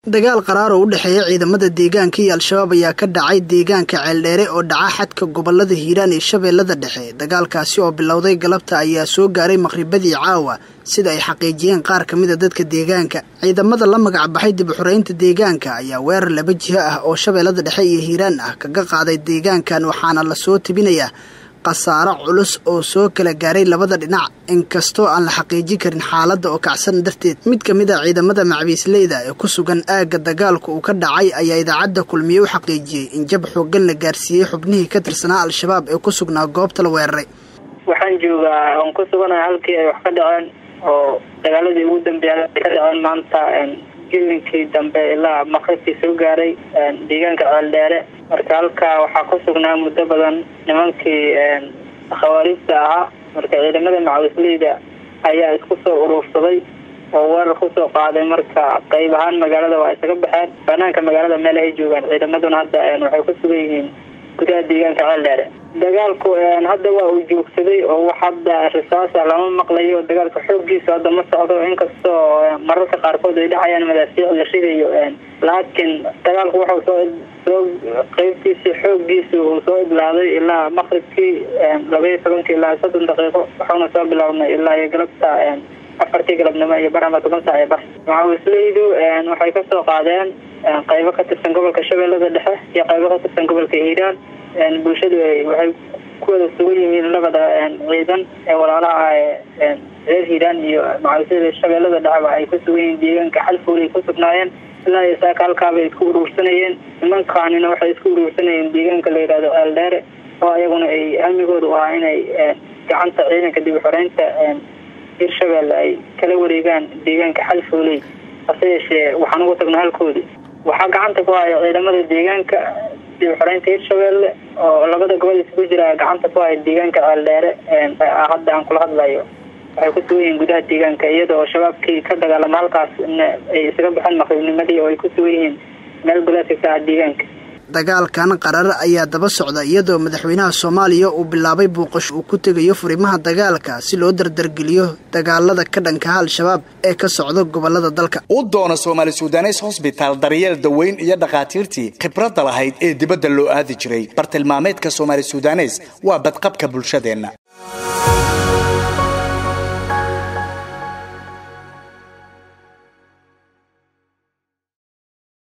dagaal qaraar oo u dhexeeya ciidamada deegaanka iyo al-shabaab ayaa ka dhacay deegaanka ceeldheere oo dhaca xadka gobolada hiiraan iyo shabeellada dhexe dagaalkaasi oo bilowday galabta ayaa soo gaaray maqhribadii caawa sida ay xaqiijiyeen qaar ka mida dadka deegaanka ciidamada la magac baxay dib uxoreynta deegaanka ayaa weerar laba jiho ah oo shabeellada dhexe iyo hiiraan ah kaga qaaday deegaankan waxaana lasoo tebinayaa khasaaro culus oo soo kala gaaray labada dhinac inkastoo aan la xaqiijin karin xaaladda oo kacsan darteed mid ka mid a ciidamada macbiisleyda ee ku sugan aagga dagaalku uu ka dhacay ayaa idaacadda kulmiye u xaqiijiyey in jab xooggan la gaarsiiyey xubnihii ka tirsanaa al-shabaab ee ku sugnaa goobta la weeraray waxaan joogaa oon ku suganahay halkii ay wax ka dhaceen oo dagaaladii ugu dambeeya ay ka dhaceen maanta gilinkii dambe ilaa maqribkii soo gaaray deegaanka ceeldheere marka halkaa waxaa ku sugnaa muddo badan nimankii khawaariijta ahaa marka ciidamada macawisleyda ayaa isku soo uruursaday oo weerar kusoo qaaday marka qayb ahaan magaalada waa isaga baxeen banaanka magaalada meel ay joogaan ciidamaduna hadda waxay ku sugan yihiin gudaha deegaanka ceeldheere dagaalku hadda waa uu joogsaday oo wax hadda risaasa lama maqlayo dagaalka xooggiisa hadda ma socdo inkastoo mararka qaarkood ay dhacayaan madaafiic la ridayo laakiin dagaalku wuxuu soo soo qeybtiisi xooggiisa uu soo idlaaday ilaa maqribkii labaiyo tobankii ilaa soddon daqiiqo waxauna soo bilaabnay ilaa iyo galabta afartii galabnimo iyo bar ama toban saac ee bar macawisleydu waxay kasoo qaadeen qaybo ka tirsan gobolka shabeellada dhexe iyo qaybo ka tirsan gobolka hiiraan bulshadu waxay ku wada sugan yihiin labada ciidan ee walaalaha ee reer hiiraan iyo macawisleyda shabeellada dhexeba ay ku sugan yihiin deegaanka xalfoolay ku sugnaayeen ilaa iyo saaka halkaabay isku uruursanayeen nimankaanina waxay isku uruursanayeen deegaanka la yidhahdo ceeldheere oo ayaguna ay amigoodu ahaa inay gacanta ciidanka dib uxoreynta hirshabelle ay kala wareegaan deegaanka xalfooley hase yeeshee waxaan ugu tagnaa halkoodii waxaa gacanta ku haya ciidamada deegaanka dib uxoreynta hirshabelle oo labada gobol isugu jira gacanta ku haya deegaanka ceeldheere hadda aan kula hadlayo waxay ku sugan yihiin gudaha deegaanka iyada oo shabaabkii ka dagaalama halkaas ay isaga baxeen maqribnimadii oo ay ku sugan yihiin meel gulaadka ka ah deegaanka dagaalkan qarar ayaa daba socda iyadoo madaxweynaha soomaaliya uu bilaabay buuqasho uu ku tegayo furimaha dagaalka si loo dardargeliyo dagaalada ka dhankaha al-shabaab ee ka socda gobolada dalka u doona soomaali sudanes hosbitaal daryeel daweyn iyo dhakhaatiirtii khibradda lahayd ee dibadda loo aadi jiray bartilmaameedka soomaali sudanes waa badqabka bulshadeenna